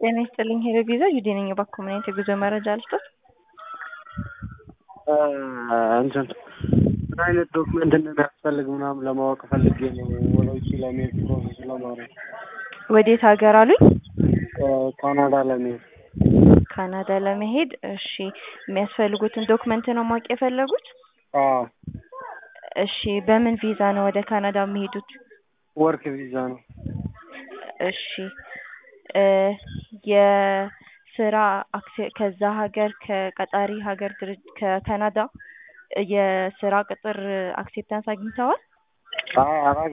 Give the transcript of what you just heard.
ጤና ይስጥልኝ ሄሎ ቪዛ ዩዲ ነኝ። እባክዎ ምን አይነት የጉዞ መረጃ ልስጦት? እንትን ምን አይነት ዶክመንት እንደሚያስፈልግ ምናምን ለማወቅ ፈልጌ ነው ወደ ውጭ ለመሄድ ፕሮሰስ ለማድረግ ወዴት ሀገር አሉኝ? ካናዳ ለመሄድ ካናዳ ለመሄድ እሺ፣ የሚያስፈልጉትን ዶክመንት ነው ማወቅ የፈለጉት? አዎ እሺ፣ በምን ቪዛ ነው ወደ ካናዳ የሚሄዱት? ወርክ ቪዛ ነው። እሺ እ የስራ አክሴ ከዛ ሀገር ከቀጣሪ ሀገር ድርጅት ከካናዳ የስራ ቅጥር አክሴፕታንስ አግኝተዋል? አይ አላገ